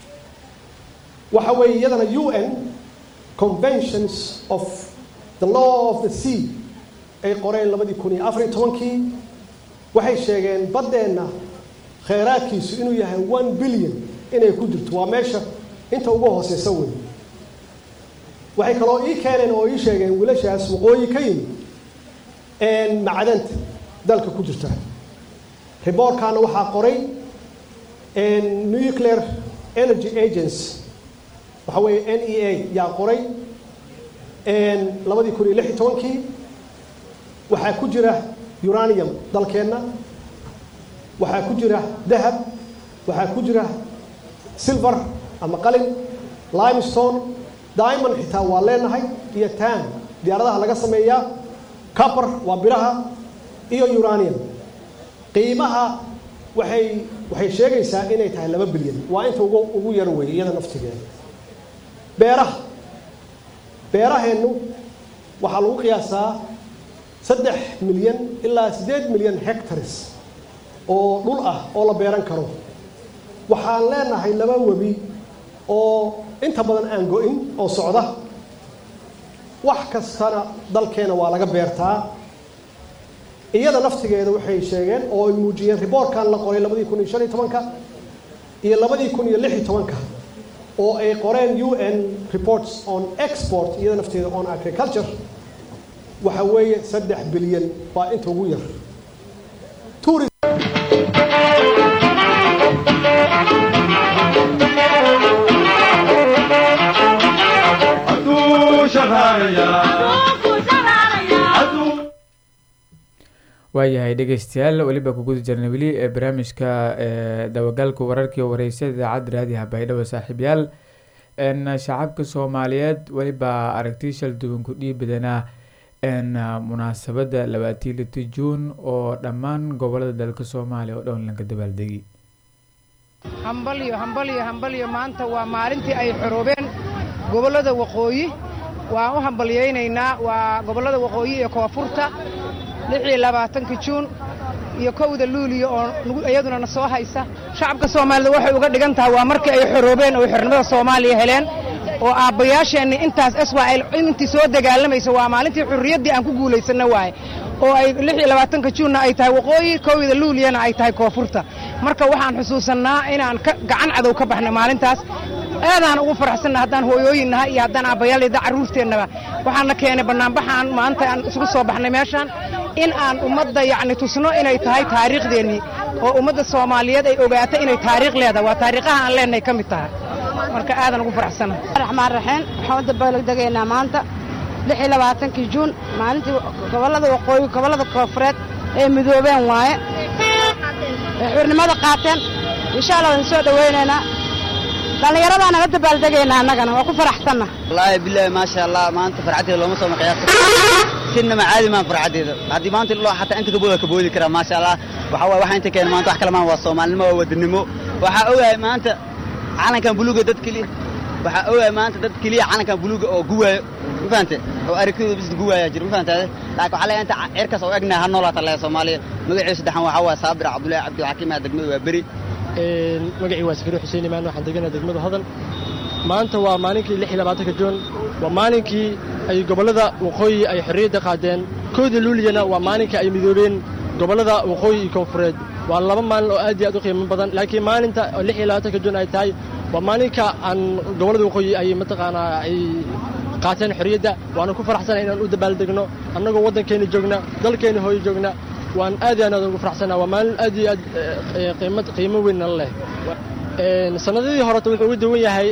waxa weeye iyadana un conventions of the law of the sea ay qoreen labadii kun iyo afariyo tobankii waxay sheegeen baddeenna khayraadkiisu inuu yahay one billion inay ku jirto waa meesha inta ugu hooseysa wey waxay kaloo ii keeneen oo ii sheegeen wiilashaas waqooyi ka yimid macdanta dalka ku jirta riboorkaana waxaa qoray nuclear energy agency waxa weeye n e a yaa qoray labadii kun iyo lix iyo tobankii waxaa ku jira uranium dalkeenna waxaa ku jira dahab waxaa ku jira silver ama qalin limestone diamond xitaa waa leenahay iyo tan diyaaradaha laga sameeyaa copper waa biraha iyo uranium qiimaha waxay waxay sheegaysaa inay tahay laba bilyan waa inta ugu ugu yar weeye iyada naftigeeda beeraha beeraheennu waxaa lagu qiyaasaa saddex milyan ilaa siddeed milyan hectares oo dhul ah oo la beeran karo waxaan leenahay laba webi oo inta badan aan go-in oo socda wax kastana dalkeena waa laga beertaa iyada naftigeeda waxay sheegeen oo ay muujiyeen riboorkan la qoray labadii kun iyo shan iyo tobanka iyo labadii kun iyo lix iyo tobanka oo ay qoreen un reports on export iyada nafteeda on agriculture waxa weeye saddex bilyan waa inta ugu yar waayahay dhegeystayaal weliba ku guda jirnay weli ee barnaamijka dabagalka wararkii wareysada idaacadda raadiha baydhabo saaxiibyaal shacabka soomaaliyeed weliba aragti shal duwan ku dhiibadanaa munaasabadda labaatii lito juun oo dhammaan gobolada dalka soomaaliya oo dhan laga dabaaldegi hambalyo hambalyo hambalyo maanta waa maalintii ay xoroobeen gobollada waqooyi waan u hambalyaynaynaa waa gobollada waqooyi ee koonfurta lixii labaatanka juun iyo kowda luuliyo oo iyaduna na soo haysa shacabka soomaalida waxay uga dhigan tahay waa markii ay xoroobeen oo xornimada soomaaliya heleen oo aabbayaasheenni intaas eswael intii soo dagaalamaysa waa maalintii xurriyaddii aan ku guulaysanna waaye oo ay lixii labaatanka juunna ay tahay waqooyi kowda luuliyana ay tahay koonfurta marka waxaan xusuusannaa inaan gacan cadow ka baxnay maalintaas aadaan ugu faraxsanna haddaan hooyooyinnaha iyo haddaan aabbayaalida carruurteennaba waxaana keenay bannaanbaxaan maanta aan isugu soo baxnay meeshaan in aan ummadda yacni tusno inay tahay taariikhdeennii oo ummadda soomaaliyeed ay ogaato inay taariikh leedahay waa taariikhaha aan leenahay ka mid tahay marka aadan ugu faraxsanna raxmaan raxiim waxaan u dabaaldegaynaa maanta lix iyo labaatankii juun maalintii gobollada waqooyi gobollada koonfureed ee midoobeen waaye ee xurnimada qaateen insha allah waan soo dhowaynaynaa dhallinyaradaa naga dabaaldegaynaa annagana waa ku faraxsanna wallaahi bilaahi maasha allah maanta farxaddeeda looma soo maqiyaasa sinama caadi maan farxaddeeda haddii maanta loo xataa inta kabood waa kaboodi karaa maasha allah waxaa waay waxa inta keena maanta wax kale maan waa soomaalinimo waa wadanimo waxaa ogahay maanta calankan buluuga dad keliya waxaa ogahay maanta dad keliya calankan buluuga oo guwaayo ma fahante oo aragtidooda bis guwaaya jira ma fahantaade laakiin waxaa leeyahay inta cirkaas oo egnahay ha noolaata leeyahay soomaaliya magaciisa saddexan waxaa waaya saabir cabdullaahi cabdilxakiim aa degmada waa beri magacii waa sakari xuseen imaan waxaan deganaa degmada hodan maanta waa maalinkii lix iyo labaatanka juun waa maalinkii ay gobollada waqooyi ay xorriyadda qaadeen kooda luuliyana waa maalinkii ay midoobeen gobollada waqooyi iyo koonfureed waa laba maalin oo aad iyo aad u qiimo badan laakiin maalinta oo lix iyo labaatanka juun ay tahay waa maalinka aan gobollada waqooyi ay mataqaanaa ay qaateen xorriyadda waana ku faraxsanahay inaan u dabaaldegno annagoo waddankeena joogna dalkeena hooyo joogna waan aad iyo aad ugu faraxsanaa waa maalin aad iyo aad qiimad qiimo weyn nala leh sannadadii horeta wuxuu uga duwan yahay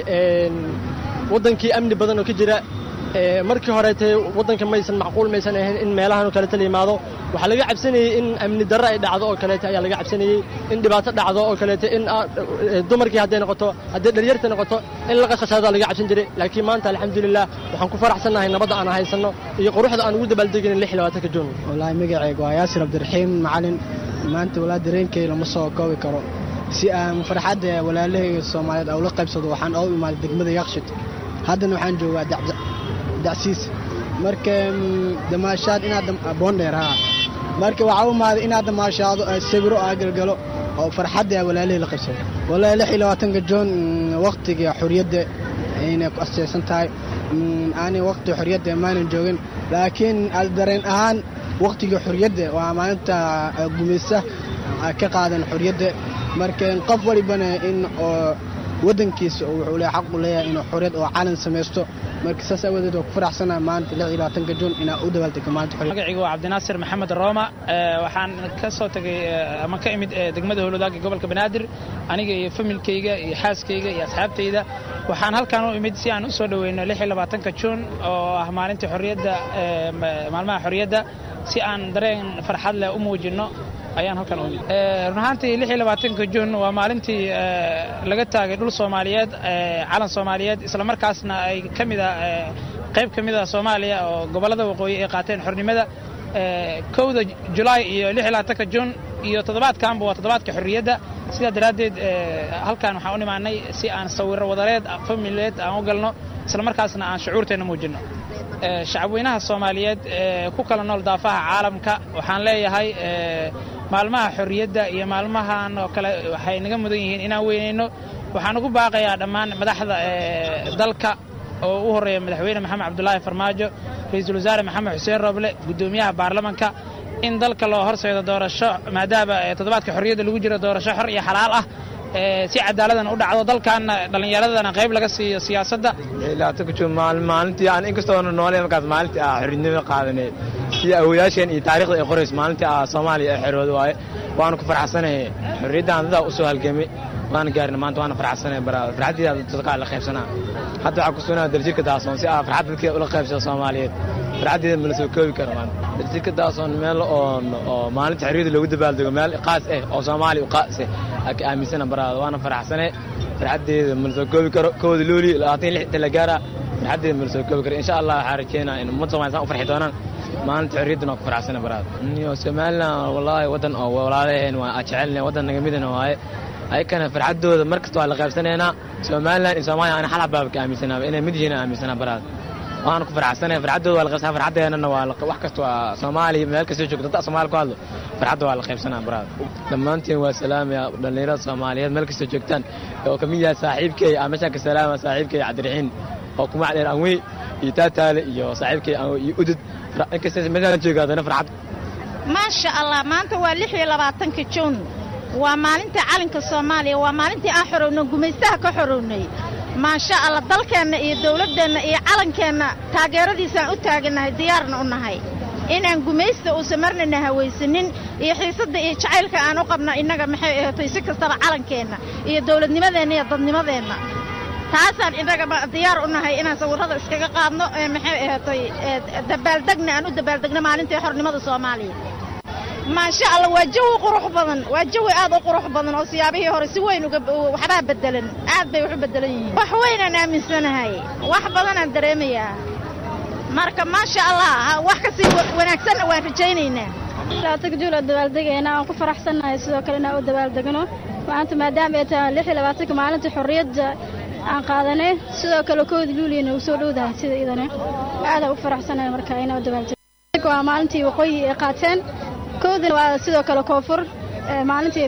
waddankii amni badan oo ka jira markii horeetee waddanka maysan macquul maysan ahayn in meelahan oo kaleeta la yimaado waxaa laga cabsanayey in amni darro ay dhacdo oo kaleeta ayaa laga cabsanayey in dhibaato dhacdo oo kaleeta in dumarkii hadday noqoto hadday dharyarta noqoto in la qashqashaada laga cabsan jiray laakiin maanta alxamdulilah waxaan ku faraxsannahay nabadda aan haysanno iyo quruxda aan ugu dabaaldegin lix iyo labaatanka juun wallaahi magacayga waa yaasir cabdiraxiim macalin maanta walaa dareenkay lama soo koobi karo si aan farxadda walaalahayga soomaaliyeed aan ula qaybsado waxaan oo imaaday degmada yakshid haddana waxaan joogaa dacsiis marka damaashaad inaad boondheer haa marka waxaa u imaaday inaad damaashaado sawiro aa galgalo oo farxadda walaalahay la qaybsado wallaahi lix iyo labaatanka joon waqtiga xorriyadda inay ku asteysan tahay aanay waqtiga xorriyadda maanan joogin laakiin dareen ahaan waqtiga xorriyadda waa maalinta gumaysa ka qaadan xorriyadda marka qof walibana in oo waddankiisa wuxuu leeyahay xaq u leeyahay inuu xorriyad oo calan samaysto marka saas aawadeed waa ku faraxsanahay maanta lix iyo labaatanka juun inaa u dabaaldego maalinta xorriyadda magacayga waa cabdinaasir maxamed rooma waxaan ka soo tegay ama ka imid degmada howladaag ee gobolka banaadir aniga iyo familkayga iyo xaaskayga iyo asxaabtayda waxaan halkan u imid si aan u soo dhoweyno lix iyo labaatanka juun oo ah maalintii xorriyadda maalmaha xorriyadda si aan dareen farxad leh u muujinno ayaan halkan u imid run ahaantii lix iyo labaatanka juun waa maalintii laga taagay dhul soomaaliyeed calan soomaaliyeed isla markaasna ay ka mid a qayb ka mid a soomaaliya oo gobollada waqooyi ay qaateen xornimada kowda julaay iyo lix iyo labaatanka juun iyo toddobaadkanba waa toddobaadka xorriyadda sidaa daraaddeed halkan waxaan u nimaanay si aan sawirro wadareed famileed aan u galno isla markaasna aan shucuurteenna muujinno shacabweynaha soomaaliyeed ee ku kala nool daafaha caalamka waxaan leeyahay maalmaha xorriyadda iyo maalmahan oo kale waxay naga mudan yihiin inaan weynayno waxaan ugu baaqayaa dhammaan madaxda dalka oo u horreeya madaxweyne maxamed cabdulaahi farmaajo ra-iisul wasaare maxamed xuseen roble guddoomiyaha baarlamanka in dalka loo horseedo doorasho maadaama toddobaadka xorriyadda lagu jiro doorasho xor iyo xalaal ah si cadaaladana u dhacdo dalkaana dhallinyaradana qayb laga siiyo siyaasadda maalintii aan inkastoona noole markaas maalintii ah xorriyadnimo qaadanay sida awoyaasheen iyo taariikhda ay qorayso maalintii ah soomaaliya ee xorooda waaye waanu ku farxsanahay xorriyaddan dadaa u soo halgamay waana gaarina maanta waana farxsanahay baraada farxaddiida dadkaa la qaybsanaa hadda waxaa ku sugnaa daljirka daasoon si ah farxad dadkii ula qaybsada soomaaliyeed farxaddeeda ma la soo koobi karo maanta daljirka daasoon meel oon oo maalinta xorriyadda loogu dabaaldego meel qaas ah oo soomaaliya u qaas ah ka aaminsana baraada waana farxsanay farxaddeeda ma la soo koobi karo kooda looli labaatan lix inta la gaaraa farxaddeeda ma la soo koobi karo insha allah waxaa rajeynaa in ummad soomaaliya saan u farxi doonaan maalinta xorriyaddana waa ku faraxsana baraada iyo somalilan wallaahi waddan oo walaalaheen waa jecelnahay waddan naga midana waaye ayakana farxaddooda mar kasta waa la qaybsanaynaa somalilan iyo soomaaliya ana xal xabaaba ka aaminsanaaba inay mid yihiin aaminsanaa baraada waana ku faraxsanahay farxaddooda waa la qaybsanaa farxaddeenana waa wax kasta waa soomaaliya meel kasta joogto dadka soomaaliya ku hadlo farxadda waa la qaybsanaa baraada dhammaantiin waa salaamaya dhallinyarada soomaaliyeed meel kasta joogtaan oo ka mid yahay saaxiibkay aa meeshaan ka salaama saaxiibkay cabdiraxiin oo kumac dheer anwey iyo taataale iyo saaxiibkay iyo udud inkasta meeshaan jooga haddana farxad maasha allah maanta waa lix iyo labaatanka juun waa maalintii calanka soomaaliya waa maalintii aan xorownay gumaystaha ka xorownay maasha allah dalkeenna iyo dawladdeenna iyo calankeenna taageeradiisaan u taagannahay diyaarna u nahay inaan gumaysta uusan marnana hawaysanin iyo xiisadda iyo jacaylka aan u qabno innaga maxay ahaatay si kastaba calankeenna iyo dawladnimadeenna iyo dadnimadeenna taasaan innaga diyaar u nahay inaan sawirrada iskaga qaadno ee maxay ahaatay dabaaldegna aan u dabaaldegno maalintii xornimada soomaaliya maasha allah waa jawi qurux badan waa jawi aad u qurux badan oo siyaabihii hore si weyn waxbaa bedelan aad bay wax u bedelan yihiin wax weynaan aaminsanahay wax badanaan dareemayaa marka maasha allah wax kasii wanaagsanna waan rajaynaynaa labaatanka juul oo dabaaldegayna aan ku faraxsannahay sidoo kale inaan u dabaaldegno maanta maadaama ay tahay lix iyo labaatanka maalinta xorriyadda aan qaadanay sidoo kale kooda luuliyana uu soo dhowdahay sida idane aadaan u faraxsannahay marka inaan u dabaaldego waa maalintii waqooyi ay qaateen koodana waa sidoo kale koonfur maalintii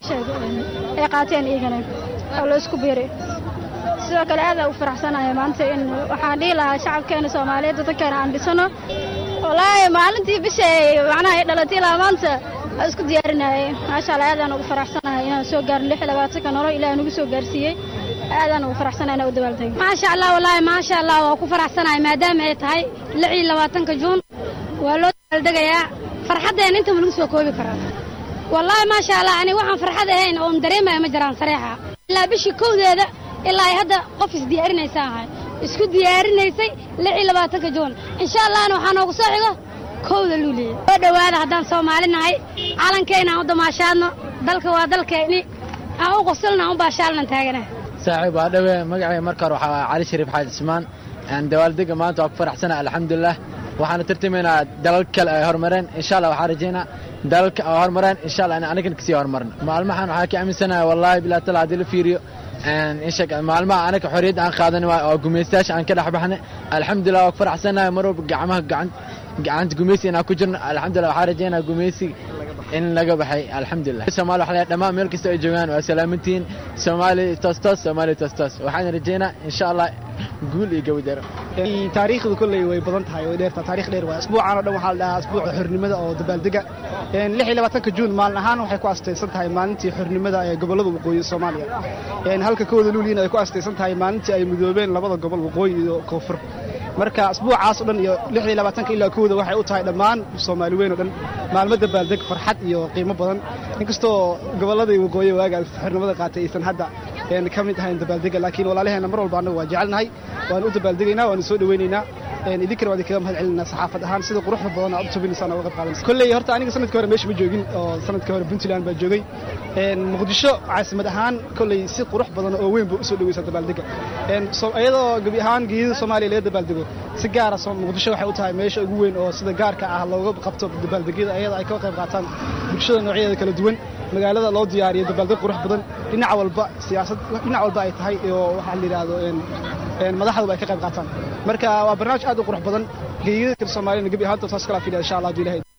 ay qaateen iyagana oo la isku biiray sidoo kale aadaan u faraxsanahay maanta in waxaan dhihi lahaa shacabkeena soomaaliyeed dadkeena aan dhisano wallaahi maalintii bisha macnaha ay dhalatay ilaa maanta aan isku diyaarinayay maasha allah aadaan ugu faraxsanahay inaan soo gaarin lix iyo labaatanka nolol ilaah nagu soo gaarsiiyey aadaan ugu faraxsanahay inaan u dabaaldego maasha allah wallaahi maasha allah waa ku faraxsanahay maadaama ay tahay lix iyo labaatanka juun waa loo dabaaldegayaa farxaddeena intaba lagu soo koobi karaa wallaahi maasha allah ani waxaan farxad ahayn oon dareemaya ma jiraan sareexa ilaa bishii kowdeeda ilaa ay hadda qof isdiyaarinaysa ahay isku diyaarinaysay lix iyo labaatanka juun insha allahna waxaa noogu soo xigo kowda luuliya soo dhowaada haddaan soomaali nahay calankeenna aan u damaashaadno dalka waa dalkeenni aan u qosolna aan u baashaalnan taagana saaxiib waa dhowe magacay marka hore waxaa cali shariif xaaj ismaan dabaaldega maanta waa ku faraxsana alxamdulilah waxaana tartamaynaa dalal kale ay horumareen insha allah waxaan rajaynaa dalalka ay horumareen insha allah in anigana kasii horumarno maalmahan waxaa ka aaminsanahay wallaahi bilaa tala haddii la fiiriyo insheeg maalmaha anaga xorriyadda aan qaadan waay oo gumaystayaasha aan ka dhex baxnay alxamdulilah waa ku faraxsanahay mar walba gacmaha gacan gacanta gumaysi inaan ku jirno alxamdulilah waxaan rajaynaa gumaysi in laga baxay alxamdulilah soomaali waxa leeyahay dhammaan meel kasta ay joogaan waa salaamantihiin soomaali toos toos soomaali toos toos waxaan rajaynaa insha allah guul iyo gabadaro taariikhdu kolley way badan tahay way dheertaa taarikh dheer waa asbuucan oo dhan waxaa la dhahaa asbuuca xornimada oo dabaaldega lix iyo labaatanka juun maalin ahaan waxay ku astaysan tahay maalintii xornimada ee gobollada waqooyi soomaaliya halka kowda luuliina ay ku astaysan tahay maalintii ay midoobeen labada gobol waqooyi iyo koonfur marka asbuucaas o dhan iyo lix iyo labaatanka ilaa kowda waxay u tahay dhammaan soomaali weyn oo dhan maalmo dabaaldeg farxad iyo qiimo badan inkastoo gobolladii waqooyi waaga xornimada qaatay aysan hadda ka mid ahayn dabaaldega laakiin walaalaheena mar walba annagu waa jecelnahay waan u dabaaldegaynaa waanu soo dhoweynaynaa idinkana waan idinkaga mahad celinaa saxaafad ahaan sida quruxda badan aad u tubinaysaan oo uga qaadanaysa kolley horta aniga sanadkii hore meesha ma joogin oo sanadkii hore puntland baa joogay muqdisho caasimad ahaan kolley si qurux badan oo weyn baa usoo dhoweysaa dabaaldega iyadoo gebi ahaan geeyada soomaaliya laga dabaaldego si gaara muqdisho waxay u tahay meesha ugu weyn oo sida gaarka ah looga qabto dabaaldegyada iyada ay ka qayb qaataan bulshada noocyadeeda kala duwan magaalada loo diyaariyo dabaaldeg qurux badan dhinac walba siyaasad dhinac walba ay tahay oo waxaa la yidhaahdo madaxduba ay ka qayb qaataan marka waa barnaamij aad u qurux badan geeyada kale soomaaliyana gebi ahaanta taas kala fidaya insha allah hadduu ilahay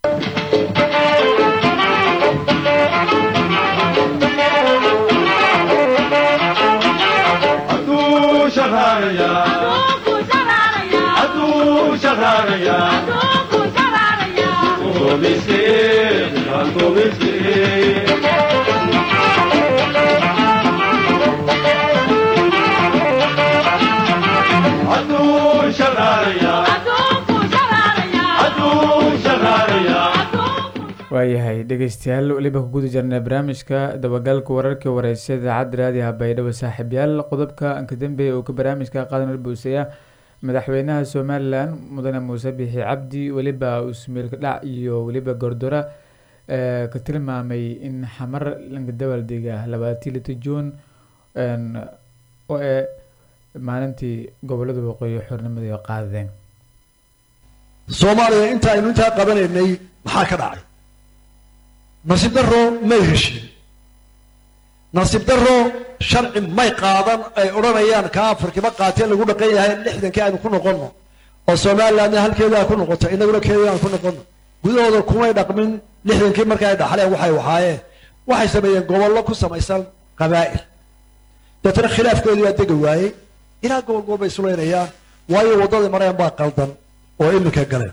waayahay dhegeystayaal weliba ku guda jirnay barnaamijka dabagalka wararkii wareysa idaacadda raadiyaha baydhabo saaxiibyaal qodobka anka dambeeya uu ka barnaamijka qaadan buusaya madaxweynaha somalilan mudane muuse bixi cabdi weliba usmeelka dhac iyo weliba gordora ka tilmaamay in xamar lanka dabaaldega labaatii lita juun oo ee maalintii gobolada waqooyi xornimada qaadadeen soomaaliya inta aynu intaa qabanaynay maxaa ka dhacay nasiib daro may heshiin nasiib daro sharci may qaadan ay odhanayaan kaa afarkiba qaatee lagu dhaqan yahay lixdankii aynu ku noqonno oo somalilandna halkeedaa ku noqoto inaguna keedii aan ku noqonno gudahooda kumay dhaqmin lixdankii marka ay dhaxleen waxay wahaayeen waxay sameeyeen gobollo ku samaysan qabaa'il deetana khilaafkoodii baa dega waayey ilaa gobol gobol bay isulaynayaan waayo waddadii mareen baa qaldan oo iminka galeen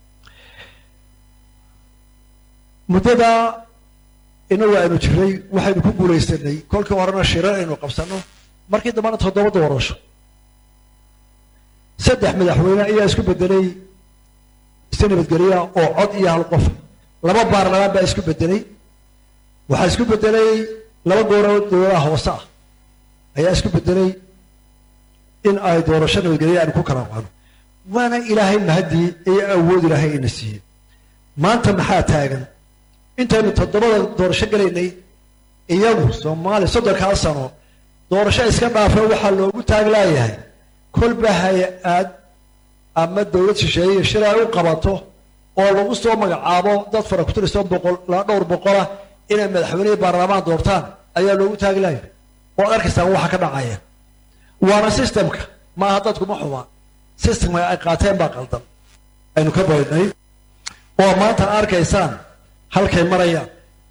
muddada inagu aynu jiray waxaynu ku guulaysanay kolkii horena shirar aynu qabsanno markii dambana toddoba doorasho saddex madaxweyne ayaa isku bedelay si nabadgelya oo cod iyo hal qof laba baarlamaan baa isku bedelay waxaa isku bedelay laba gooroo dowladaha hoose ah ayaa isku bedelay in ay doorasho nabadgelya aynu ku kala qano waana ilaahay mahadii iyo awood ilaahay ina siiyey maanta maxaa taagan intaynu toddobada doorasho gelaynay iyagu soomaaliya soddonkaa sano doorasho iska dhaafa waxaa loogu taaglaayahay kolba hay-ad ama dowlad shisheeye shir ay u qabato oo lagu soo magacaabo dad fara ku tiristoo boqol la dhowr boqola inay madaxweynihii baarlamaan doortaan ayaa loogu taagi lahay oo arkaysaan waxa ka dhacaya waana systemka maaha dadkuma xuma systemka ay qaateen baa qaldan aynu ka baydnay oo maanta arkaysaan halkay marayaan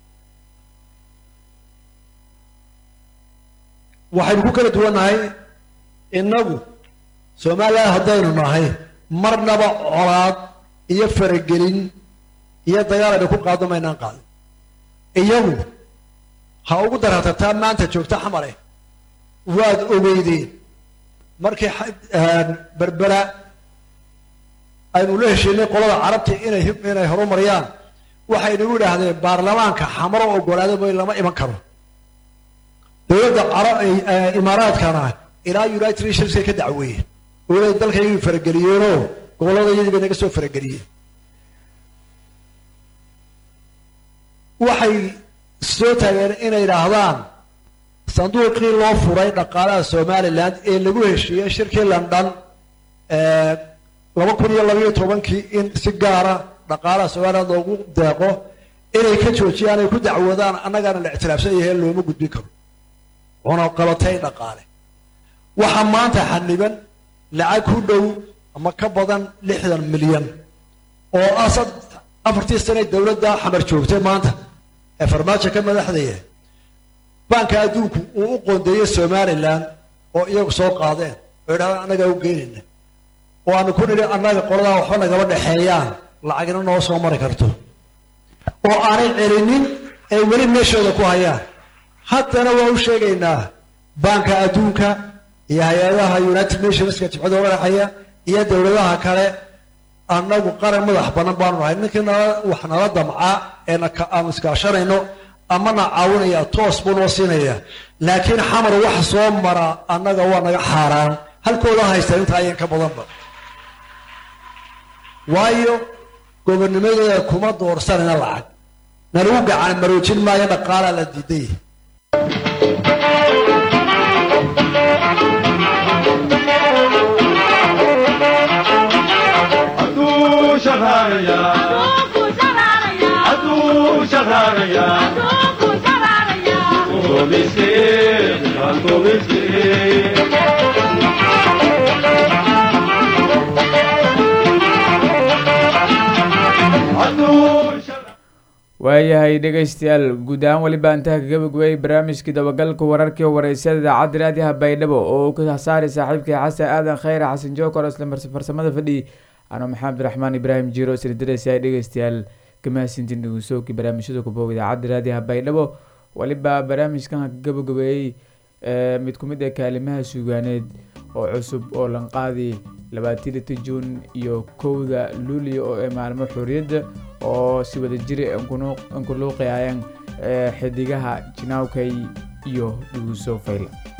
waxaynu ku kala duwannahay innagu soomaaliya haddaynu nahay marnaba colaad iyo faragelin iyo dagaal aynu ku qaado maynaan qaadin iyagu ha ugu daratataa maanta joogta xamare waad ogeydeen markii berbera aynu la heshiinay qolada carabta inay inay horumariyaan waxay nagu idhaahdeen baarlamaanka xamaro ogolaada mooy lama iman karo dowladda carab imaaraadkana ilaa united nationska ka dacweeyeen oolay dalkaygii farageliyeenoo gobollada iyadii bay naga soo farageliyeen waxay soo taageen inay idhaahdaan sanduuqii loo furay dhaqaalaha somalilan ee lagu heshiiyey shirkii london laba kun iyo labayo tobankii in si gaara dhaqaalaha somaliland loogu deeqo inay ka joojiyaan ay ku dacwoodaan annagaana la ictiraafsan yahay looma gudbin karo cunaqabatay dhaqaale waxaa maanta xaniban lacag ku dhow ama ka badan lixdan milyan oo asad afartii sane dowladda xamar joogtay maanta ee farmaajo ka madaxdaya baanka adduunku uu u qoondeeyey somalilan oo iyagu soo qaadeen oo idhahdaan annagaa u geynayna oo aanu ku nidhi annaga qoladaa waxba nagaba dhexeeyaan lacagna noo soo mari karto oo aanay celinin ay weli meeshooda ku hayaan haddana waa u sheegaynaa baanka adduunka iyo hay-adaha united nationska jibcada madaxaya iyo dowladaha kale annagu qaran madax banan baanu nahay ninkii nala wax nala damca ee aanu iskaashanayno amana caawinaya toos buu noo siinaya laakiin xamar wax soo mara annaga waa naga xaaraan halkooda haysta inta ayan ka badanba waayo gobonnimadooda kuma doorsanayna lacag nalagu gacan maroojin maayo dhaqaalaa la diiday waayahay dhegaystayaal guud ahaan weliba intaha ka gabagubay barnaamijkii dabagalka wararkii wareysyada idaacadda raadiyaha baydhabo oo uu ka saaray saaxiibkii xasan aadan khayre xasan jookor isla farsamada fadhi ano maxamed raxmaan ibraahim jiro isla diraysa dhegaystayaal kamahadsintiin dhegeysoogkii barnaamijyada kuboog idaacadda raadiyaha baydhabo weliba barnaamijkan ka gabagabeeyey mid ku mid ah kaalimaha suugaaneed oo cusub oo lanqaadi labaatii lita juun iyo kowda luuliya oo ee maalmo xorriyadda oo si wada jira inkuluuqayayaan xidigaha jinaawkay iyo dhuguso fayla